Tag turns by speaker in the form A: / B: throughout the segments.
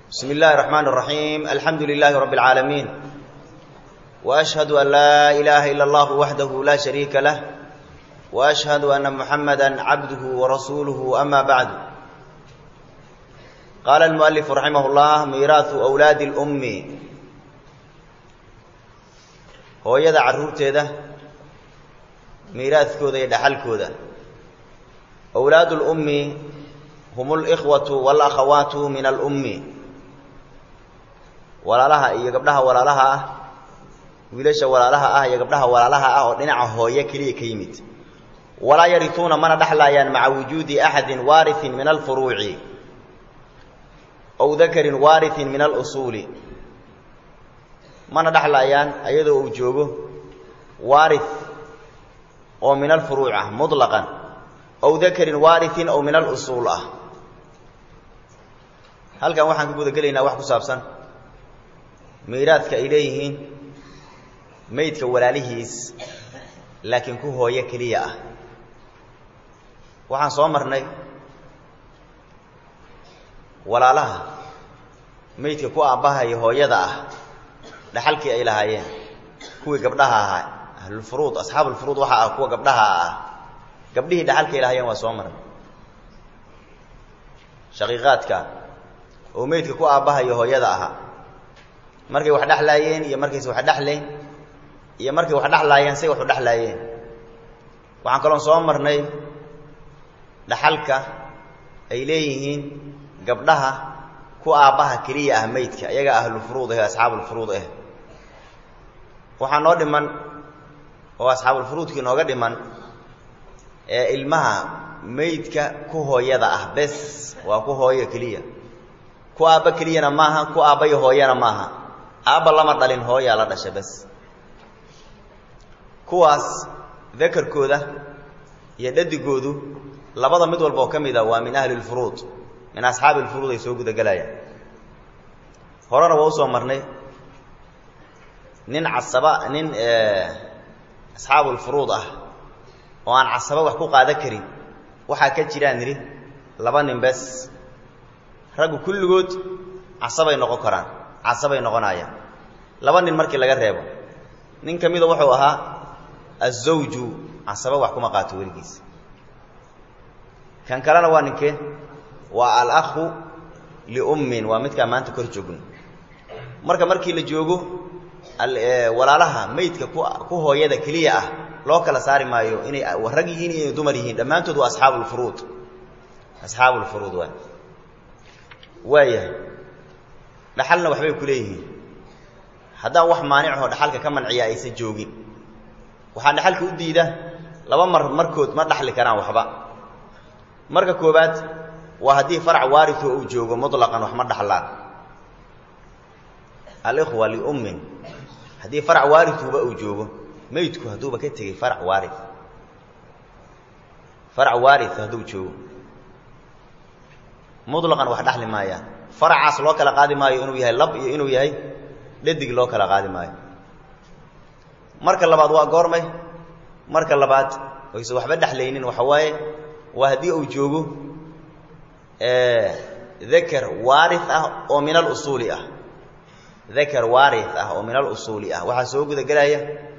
A: بسم الله الرحمن الرحيم الحمد لله رب العالمين وأشهد أن لا إله إلا الله وحده لا شريك له وأشهد أن محمدا عبده ورسوله أما بعد قال المؤلف رحمه الله ميراث أولاد الأم hooyada carruurteeda miiraadkooda iyo dhaxalkooda awlaadu lummi hum alikhwatu walakhawaatu min alummi walaalaha iyo gabdhaha walaalaha ah wiilasha walaalaha ah iyo gabdhaha walaalaha ah oo dhinaca hooye keliya ka yimid walaa yarituuna mana dhexlaayaan maca wujuudi axadin waariin min alfuruuci ow dakarin waariin min alusuuli mana dhexlaayaan ayadoo uu joogo waari oo min alfuruuc ah muطlaqan ow dakarin waariin ow min alusuul ah halkan waxaan ka guda gelaynaa wax ku saabsan miiraadka ay leeyihiin meydka walaalihiis laakiin ku hooyo keliya ah waxaan soo marnay walaalaha meydka ku aabbahaya hooyada ah dhaxalkii ay lahaayeen kuwii gabdhaha ahaa ahlulfuruud asxaabulfuruud waxaa ah kuwa gabdhaha ah gabdhihii dhaxalkay lahaayeen waa soo marnay shaqiiqaadka oo meydka ku aabbahayo hooyada ahaa markay wax dhexlaayeen iyo markayse wax dhexlayn iyo markay wax dhexlaayeen say wax u dhexlaayeen waxaan kaloon soo marnay dhaxalka ay leeyihiin gabdhaha ku aabbaha keliya ah meydka iyaga ahlulfuruud ah asxaabulfuruud ah waxaa noo dhiman oo asxaabulfuruudkii nooga dhiman ee ilmaha meydka ku hooyada ah bes waa ku hooyo keliya ku aabba keliyana maaha ku aabbayo hooyana maaha aabba lama dhalin hooyaa la dhasha bes kuwaas dakarkooda iyo dhadigoodu labada mid walba oo ka mid a waa min ahli lfuruud min asxaabi lfuruud ay soo gudagelayaan horena waa usoo marnay nin casaba nin asxaabulfuruud ah oo aan casaba wax ku qaadan karin waxaa ka jiraan nidhi laba nin bes raggu kulligood casabay noqon karaan casabay noqonayaan laba nin markii laga reebo nin ka mida wuxuu ahaa azawju casaba wax kuma qaato weligiis kan kalena waa ninkee waa alakhu liummin waa midkaa maanta kor joogno marka markii la joogo walaalaha meydka ku hooyada keliya ah loo kala saari maayo inay rag yihiin iyo inay dumar yihiin dhammaantood waa asxaabulfuruud asxaabulfuruud waay waayahay dhaxalna waxbay ku leeyihiin haddaan wax maanichoo dhaxalka ka manciya aysan joogin waxaa dhaxalka u diida laba mar markood ma dhaxli karaan waxba marka koobaad waa haddii farac waario uu joogo muطlaqan wax ma dhaxlaan alikhwa liummin haddii farac waarituuba uu joogo meydku hadduuba ka tegey farac waari farac waari hadduu joogo muطlaqan wax dhaxli maayaan faracaas loo kala qaadi maayo inuu yahay lab iyo inuu yahay dhadig loo kala qaadi maayo marka labaad waa goormay marka labaad oyse waxba dhexlaynin waxa waaye waa haddii uu joogo dakar waari ah oo min alusuuli ah dakar waari ah oo min alusuuli ah waxaa soo guda gelaya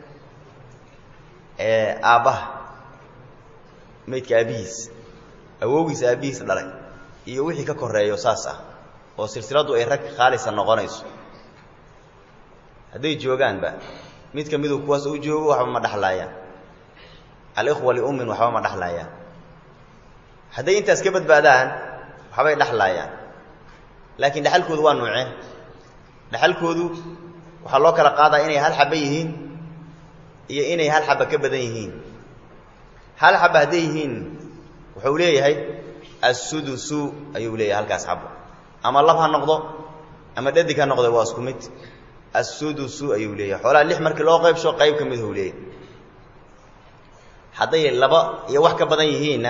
A: aabbaha meydka aabbihiis awowgiis aabbihiis dhalay iyo wixii ka koreeyo saas ah oo silsiladu ay rag khaalisa noqonayso hadday joogaanba mid ka miduu kuwaas u joogo waxba ma dhexlaayaan alikhwa liummin waxba ma dhexlaayaan hadday intaas ka badbaadaan waxbay dhexlaayaan laakiin dhexalkoodu waa nuucee dhexalkoodu waxaa loo kala qaadaa inay hal xaba yihiin iyo inay hal xaba ka badan yihiin hal xaba hadday yihiin wuxuu leeyahay assudusu ayuu leeyahay halkaas xabo ama lab ha noqdo ama dhadig ha noqdo waa isku mid assudusu ayuu leeyahay xoolaha lix markii loo qaybsho qayb ka mid huu leeyahay hadday laba iyo wax ka badan yihiinna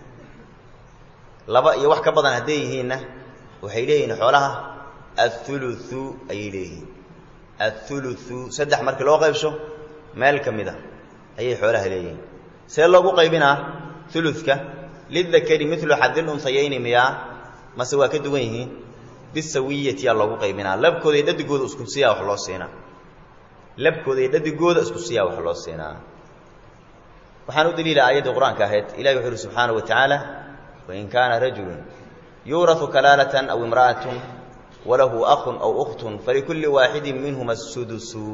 A: laba iyo wax ka badan hadday yihiinna waxay leeyihiin xoolaha athuluthu ayay leeyihiin athuluthu saddex markii loo qaybsho meel ka mid a ayay xoolaha leeyihiin see loogu qaybinaa uluka lidakari milu xadil unsayayni miyaa mase waa ka duwan yihiin bisawiyati yaa loogu qaybinaa labkooda iyo dhadigooda isku siyaa wax loo siinaa labkooda iyo dhadigooda isku siyaa wax loo siinaa waxaan u daliila aayaddii qur-aanka ahayd ilahi wuxuu uhi subxaanaه wa tacaala wain kaana rajulu yuuraثu kalaalatan aw imra'atun walahu akun aw ukhtun falikulli waaxidi minhuma asudusu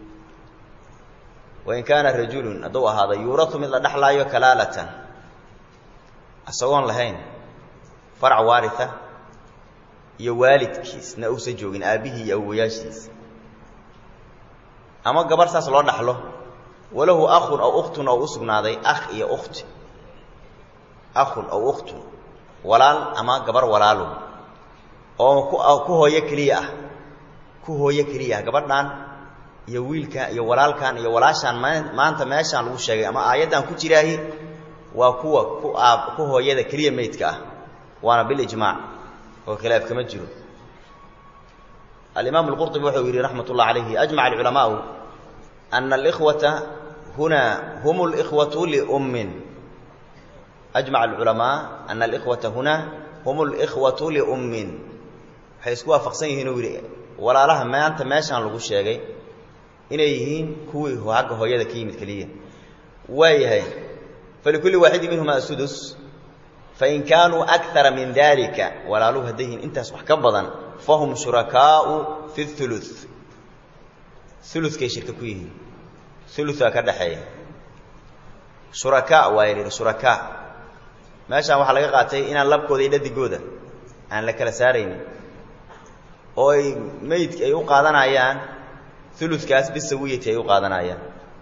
A: wain kaana rajulun hadduu ahaada yuurau mid la dhexlaayo kalaalatan isagoon lahayn farac waaria iyo waalidkiisna uusan joogin aabbihii iyo awowayaashiisa ama gabarh saas loo dhaxlo walahu akhun aw ukhtun oo u sugnaaday akh iyo ukhti akhun aw ukhtun walaal ama gabar walaalun oo ku hooyo keliya ah ku hooyo keliya ah gabadhan iyo wiilkan iyo walaalkan iyo walaashaan maanta meeshaan lagu sheegay ama aayaddan ku jiraahi waa kuwa ku aab ku hooyada keliya meydka ah waana bilijmaac oo khilaaf kama jiro alimaam alqurطubi wuxuu yidhi raxmat ullah calayhi ajmaca alculamaau ana alikhwata huna hum اlikhwatu liummin ajmaca alculamaa ana alikhwata huna hum اlikhwatu liummin waxay isku waafaqsan yihiin uu yidhi walaalaha maanta meeshaan lagu sheegay inay yihiin kuwii agga hooyada ka yimid keliya waa yahay falikulli waaxidi minhuma asudus fain kaanuu akara min dalika walaaluhu hadday yihiin intaas wax ka badan fahum shurakaau fi ulu ulukay shirka ku yihiin uluaa ka dhaxeeya shurakaa waa yidhi shurakaa meeshaan waxaa laga qaatay inaan labkooda iyo dhadigooda aan la kala saaraynin oo ay meydki ay u qaadanayaan ulukaas bisawiyati ay u qaadanayaan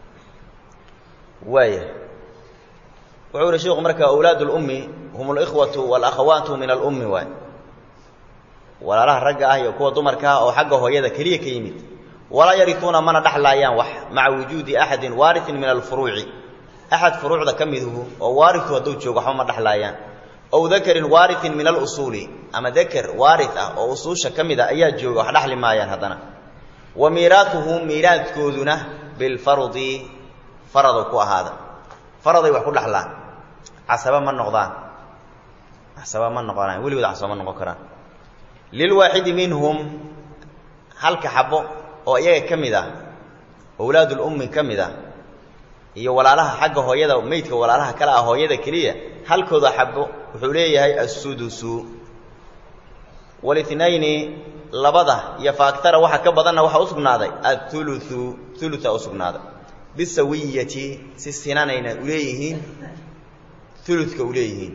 A: waaya wuxuu ihi sheiku marka awlaad اlummi hum اlikhwatu wاlakhawaatu min alummi waay walaalaha ragga ah iyo kuwa dumarka ah oo xagga hooyada keliya ka yimid walaa yariuuna mana dhexlaayaan wax maca wujuudi axadin waariin min alfuruuci axad furuucda ka miduhu oo waariu hadduu joogo waxba ma dhexlaayaan ow dakarin waariin min alusuuli ama daker waari ah oo usuusha ka mid a ayaa jooga wax dhexli maayaan haddana wa miiraatuhum miiraadkooduna bilfardi faradu ku ahaada faraday wax ku dhexlaan casaba ma noqdaan casaba ma noqonaan weligood casaba ma noqon karaan lilwaaxidi minhum halka xabo oo iyaga ka mid ah owlaadulummi ka mid ah iyo walaalaha xagga hooyada meydka walaalaha kale ah hooyada keliya halkooda xabo wuxuu leeyahay assudusu walitnayni labada iyo faaktara waxa ka badanna waxaa u sugnaaday auluu ulua u sugnaaday bisawiyati si sinanayna uleeyihiin uludka u leeyihiin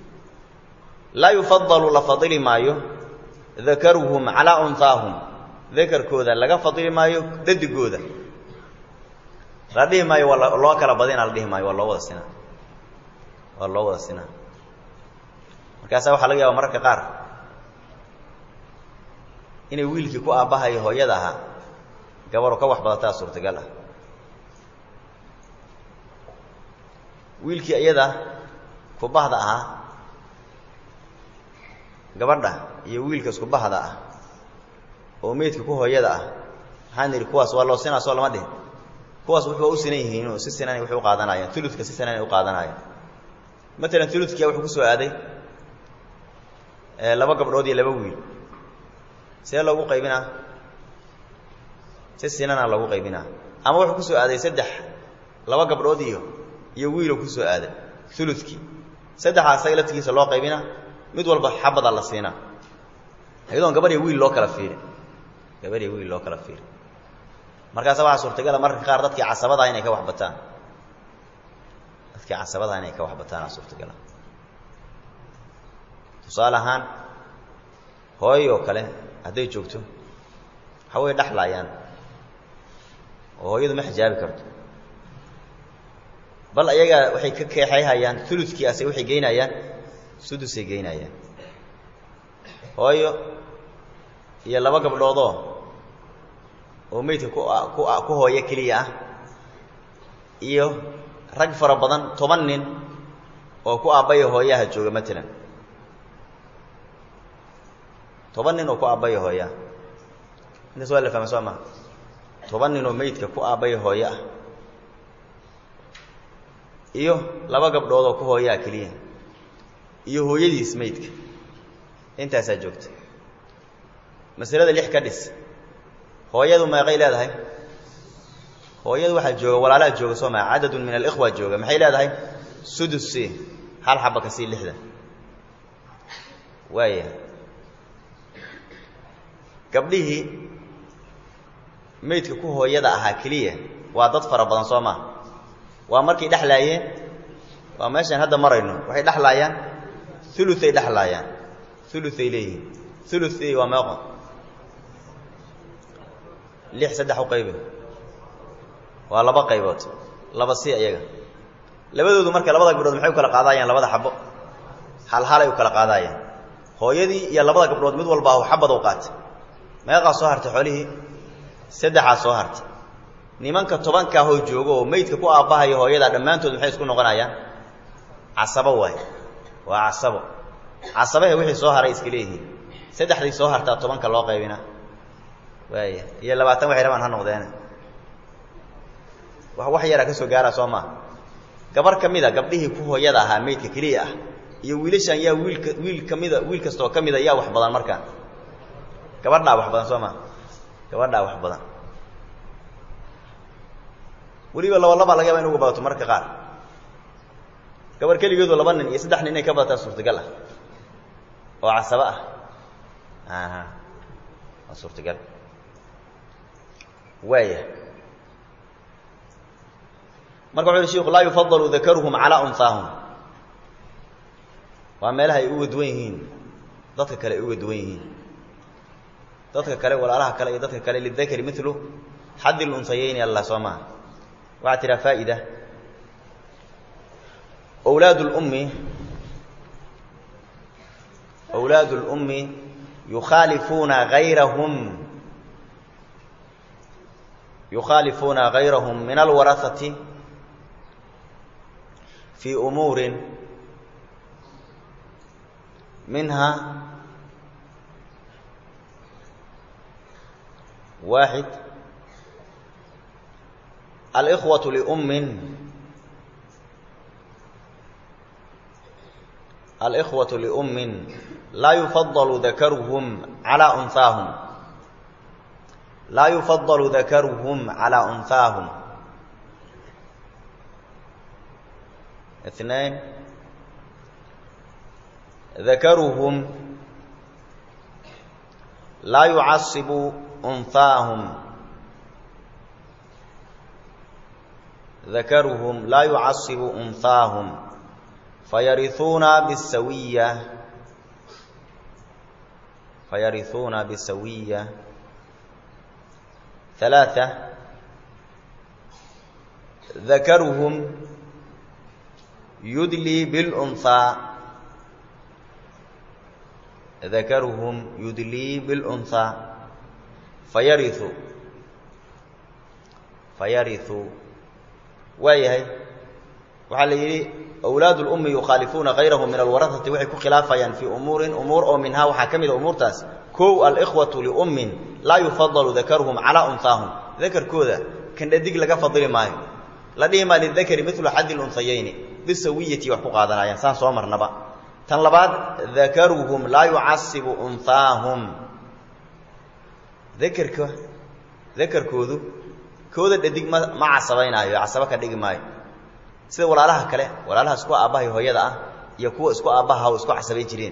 A: laa yufadalu la fadili maayo dakaruhum calaa unhaahum dakarkooda laga fadili maayo dadigooda la dhihi maayo waa loo kala badina la dhihi maayo waa loo wada sinaa waa loo wada sinaa markaasaa waxaa laga yaaba mararka qaar inay wiilkii ku aabbahayo hooyada ahaa gabaru ka wax badataa suurtagal ah wiilkii iyada kubahda ahaa gabadha iyo wiilka isku bahda ah oo meydka ku hooyada ah maxaan nidhi kuwaas waa loo sinaa soo lama dhihin kuwaas wuxuuba u sinan yihiinoo si sinanay wax u qaadanayaan uludka si sinanay u qaadanayaan matalan uludkia wuxuu ku soo aaday laba gabdhood iyo laba wiil see loogu qaybinaa si sinana loogu qaybinaa ama wuxuu ku soo aaday saddex laba gabdhood iyo iyo wiiloo ku soo aaday uludkii saddexaa isaga laftigiisa loo qaybina mid walba xabada la siinaa iyadoon gabar iyo wiil loo kala fiirin gabar iyo wiil loo kala fiirin markaasa waxaa suurtagala mararka qaar dadkii casabadaha inay ka wax bataan dadkii casabadaha inay ka wax bataana suurtagala tusaale ahaan hooy oo kale hadday joogto waxa way dhexlaayaan oo hooyadu ma xijaabi karto bal ayagaa waxay ka keexayhayaan uludkii ase waxay geynayaan sudusay geynayaan hooyo iyo laba gabdhoodoo oo meydka ku ku ku hooyo keliya ah iyo rag fara badan toban nin oo ku aabbaya hooyaha jooga matalan toban nin oo ku aabbaya hooyaha intaas waa la fahma soo maha toban nin oo meydka ku aabbaya hooyo ah iyo laba gabdhood oo ku hooyaha keliya iyo hooyadiis meydka intaasaa joogta masalada lix ka dhis hooyadu meeqay leedahay hooyadu waxaa jooga walaalaha jooga soo maa cadadun min alikhwa jooga maxay leedahay sudus hal xaba ka sii lixda waaya gabdhihii meydka ku hooyada ahaa keliya waa dad fara badan soo maa waa markay dhexlaayeen waa meeshaan hadda marayno waxay dhexlaayaan uluay dhexlaayaan uluay leeyihiin uluy waa meeqo lix saddex u qaybe waa laba qaybood laba si iyaga labadoodu marka labada gabdhood maxay u kala qaadayaan labada xabo halhalay u kala qaadayaan hooyadii iyo labada gabdhood mid walbaa xabad u qaatay meeqaa soo hartay xoolihii saddexaa soo hartay nimanka tobankaa hoo joogo oo meydka ku aabbahaya hooyada dhammaantood maxay isku noqonayaan casabo waay waa casabo casabahe wixii soo haray iska leeyihiin saddexdii soo hartaa tobanka loo qaybina waaya iyo labaatan waxay rabaan ha noqdeene wa wax yaraa ka soo gaara soo maa gabar ka mida gabdhihii ku hooyada ahaa meydka keliya ah iyo wiilashan yaa wiilka wiil kamida wiil kastaoo ka mida yaa wax badan markaan gabadhaa wax badan soo maa gabadhaa wax badan weliba laba labaa laga yaba in uga badato mararka qaar gabar keligeedu laba nin iyo saddex nin inay ka badataa suurtagal ah oo casabo ah aha waa suurtagal waaya marka wuxu uhi shiku laa yufadalu dakaruhum calaa unhaahum waa meelaha ay uga duwan yihiin dadka kale ay uga duwan yihiin dadka kale walaalaha kale iyo dadka kale lidakari milu xaddi lunsayeyni alla soo maha waxaa tiraa faa'ida wlaad اlummi wlaad اlummi yukhaalifuuna gayrahum yukhaalifuuna gayrahum min alwarahati fii umuuri minha waaxid alإkhwaة liummin الإخوة لأم لا يفضل ذكرهم على أنثاهم لا يفضل ذكرهم على أنثاهم اثنين ذكرهم لا يعصب أنثاهم ذكرهم لا يعصب أنثاهم فيرثون بالسوية فيرثون بالسوية ثلاثة ذكرهم يدلي بالأنثى ذكرهم يدلي بالأنثى فيرث فيرث وايهي waxaa la yidhi awlaad اlummi yukhaalifuuna gayrahum min alwarahati waxay ku khilaafayaan fii umuurin umuur oo minhaa waxaa ka mid a umuurtaas kow alikhwatu liummin laa yufadalu dakaruhum calaa unhaahum dakarkooda kan dhadig laga fadili maayo la dhihi maa lidakari milu xaddi lunhayayni bisawiyati wax ku qaadanayaan saan soo marnaba tan labaad dakaruhum laa yucasibu unhaahum dakerka dakarkoodu kooda dhadig ma ma casabaynaayo casabo ka dhigi maayo sida walaalaha kale walaalaha isku aabbahay hooyada ah iyo kuwa isku aabbaha oo isku casabay jireen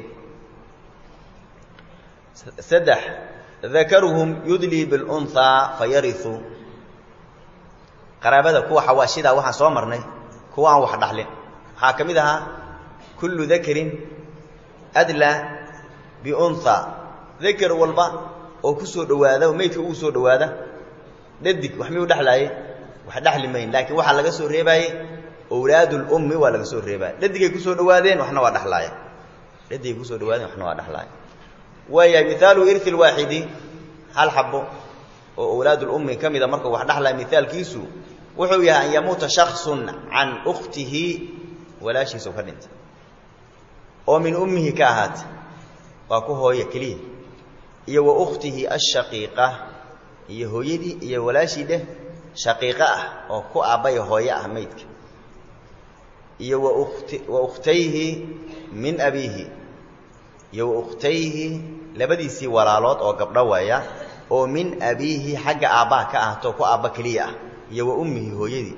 A: saddex dakaruhum yudlii bilunhaa fayariu qaraabada kuwa xawaashidaa waxaan soo marnay kuwa aan wax dhaxlin waxaa ka mid ahaa kullu dakarin adlaa biunhaa dakar walba oo ku soo dhowaada oo meydka ugu soo dhowaada dhadig wax miyuu dhexlaaye wax dhexli mayn laakiin waxaa laga soo reebaaye wlaad اlummi waa laga soo reebaya dhadigay kusoo dhawaadeen waxna waa dhexlaaya dhadigay kusoo dhawaadeen waxna waa dhexlaaya waayahay mihaalu irhi اlwaaxidi hal xabo oo awlaad اlummi ka mida markuu wax dhexlaya mihaalkiisu wuxuu yahay an yamuuta shakصu can ukhtihi walaashiisa ka dhintay oo min ummihi ka ahaatay waa ku hooya keliya iyo wa ukhtihi ashaqiiqa iyo hooyadii iyo walaashii dheh shaqiiqo ah oo ku aabbaya hooye ah meydka iyo wa ukhtayhi min abiihi iyo wa ukhtayhi labadiisii walaalood oo gabdho waaya oo min abiihi xagga aabbaha ka ahto ku aabba keliya ah iyo wa ummihi hooyadii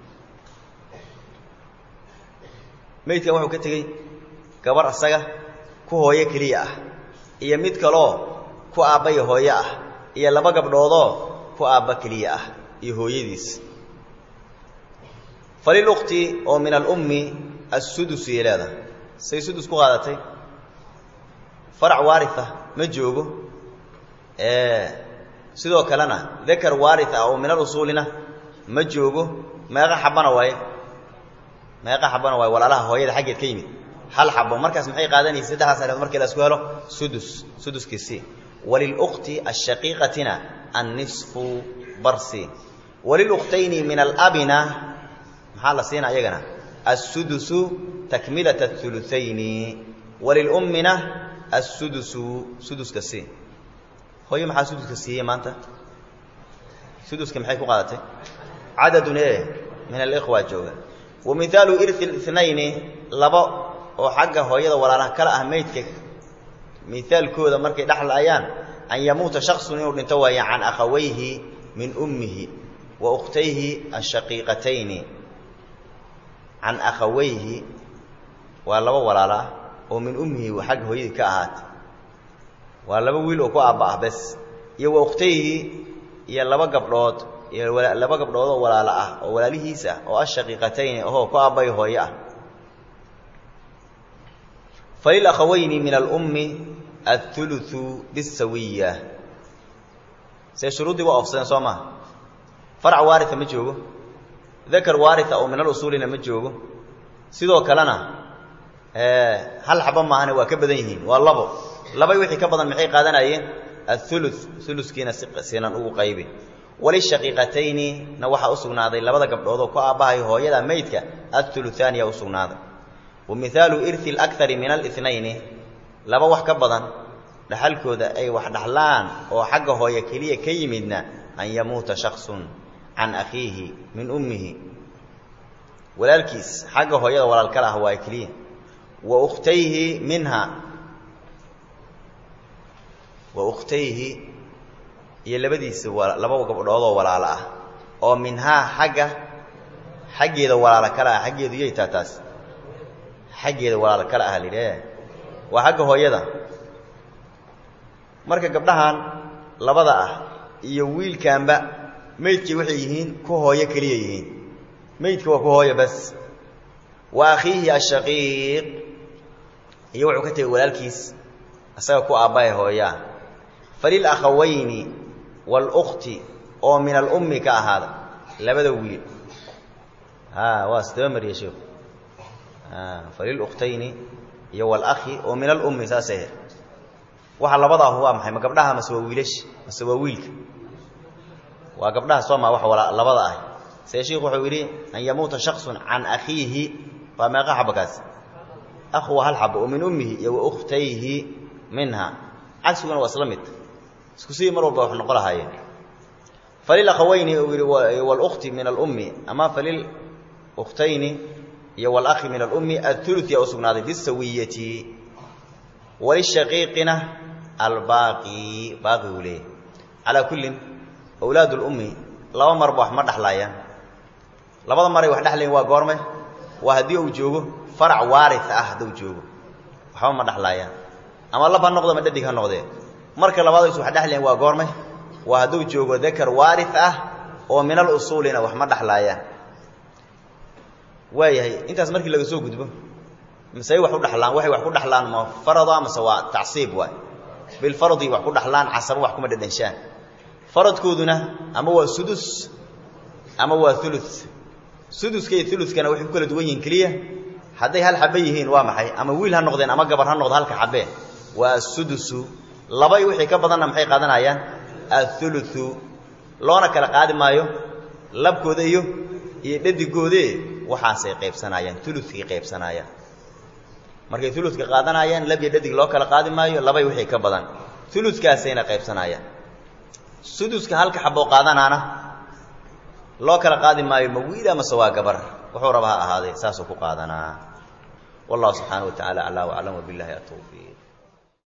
A: meydkan wuxuu ka tegey gabar asaga ku hooyo keliya ah iyo mid kaloo ku aabba iyo hooyo ah iyo laba gabdhoodoo ku aabba keliya ah iyo hooyadiis falilukti oo min alummi assudus yay leedahay say sudus ku qaadatay farac waaria ma joogo sidoo kalena dakar waari ah oo min alusuulina ma joogo meeqa xabana waaye meeqa xabana waaye walaalaha hooyada xaggeed ka yimid hal xabo markaas maxay qaadanaysa saddexdaas areed markii la isku helo sudus suduskiisii walilukti ashaqiiqatina annisfu barsi walilukhtayni min alabina maxaa la siina iyagana assudusu takmilat auluayni walilummina assudusu suduska si hooyo maxaa suduska siiyey maanta suduska maxay ku qaadatay cadadun e min alikhwa jooga wa mihaalu irhi itnayni labo oo xagga hooyada walaalaha kala ah meydka mihaalkooda markay dhexlaayaan an yamuuta shaksun inuu dhinto waaya can akhawayhi min ummihi wa ukhtayhi ashaqiiqatayni can akhawayhi waa laba walaala ah oo min ummihi xagga hooyadii ka ahaatay waa laba wiil oo ku aabba ah bes iyo wa ukhtayhi iyo laba gabdhood iyo laba gabdhood oo walaalo ah oo walaalihiis ah oo ashaqiiqatayni ahoo ku aabbay hooyo ah falilahawayni min alummi athuluthu bisawiya see shuruuddii waa oofsadeen soo maha farac waaria ma joogo dakar waaria oo min alusuulina ma joogo sidoo kalena hal xaba maahane waa ka badan yihiin waa labo labay wixii ka badan maxay qaadanayeen aulu uluskiina sinan ugu qaybi walishaqiiqatayni na waxaa u sugnaaday labada gabdhoodoo ku aabbahay hooyada meydka auluaaniya u sugnaaday wa mihaalu irhi lakari min alinayni laba wax ka badan dhaxalkooda ay wax dhaxlaan oo xagga hooye keliya ka yimidna an yamuuta shaksun can akhiihi min ummihi walaalkiis xagga hooyada walaal kala ah waa keliya wa ukhtayhi minha wa ukhtayhi iyo labadiisa laba gabdhoodoo walaalo ah oo minhaa xagga xaggeeda walaalo kale ah xaggeedu yay taa taas xaggeeda walaalo kale ah lidhe waa xagga hooyada marka gabdhahan labada ah iyo wiilkaanba meydkii waxay yihiin ku hooyo keliya yihiin meydka waa ku hooyo bas wa akhiihi ashaqiiq iyo wuxuu ka tegay walaalkiis isaga ku aabbahay hooyaa falilakhawayni wاlukti oo min alummi ka ahaada labada wiil a waa isdaba mariya sheeku falilukhtayni iyo wاlakhi oo min alummi saasay ahayd waxa labadaahu waa maxay ma gabdhaha mase waa wiilash mase waa wiilka waa gabdhaha sooma wax labada ah see sheikhu wuxuu yidhi an yamuuta shaksun can akhiihi waa meeqa xabakaas akhu waa hal xabo oo min ummihi iyo wa ukhtayhi minha cagsiguna waa isla mid isku sidii mar walba wax noqo lahaayeen falilakhawayni uu yidhi wاlukti min alummi ama falilukhtayni iyo wاlakhi min alummi athuluث yaa u sugnaaday bisawiyati walishaqiiqina albaaqi baaqi uu leeyahy calaa kullin awlaad اlummi laba marba wax ma dhexlaayaan labada maray wax dhexlayan waa goorme waa haddii uu joogo farac waari ah hadduu joogo waxba ma dhexlaayaan ama lab ha noqdo ma dhadig ha noqdee marka labaadaysu wax dhexlayan waa goorme waa hadduu joogo dakar waari ah oo min alusuulina wax ma dhexlaayaan waayahay intaas markii laga soo gudbo masey wax u dhalaan waxay wax ku dhaxlaan ma farada mase waa tacsiib waay bilfardi wax ku dhaxlaan casabo wax kuma dhadhanshaan faradkooduna ama waa sudus ama waa ulu suduska iyo ulukana waxay ku kala duwan yihiin keliya hadday hal xabe yihiin waa maxay ama wiil ha noqdeen ama gabar ha noqdo halka xabee waa asudusu labay wixii ka badanna maxay qaadanayaan auluu loona kala qaadi maayo labkooda iyo iyo dhadigoode waxaasay qaybsanayaan ulukii qaybsanayaan markay uludka qaadanayaan lab iyo dhadig loo kala qaadi maayo labay wixii ka badan uludkaasayna qaybsanayaan suduska halka xaboo qaadanaana loo kala qaadi maayo ma wiil amase waa gabar wuxuu raba ha ahaadee saasuu ku qaadanaa wallahu subxaana wa tacala aclaa waclam wabilahi atawfiiq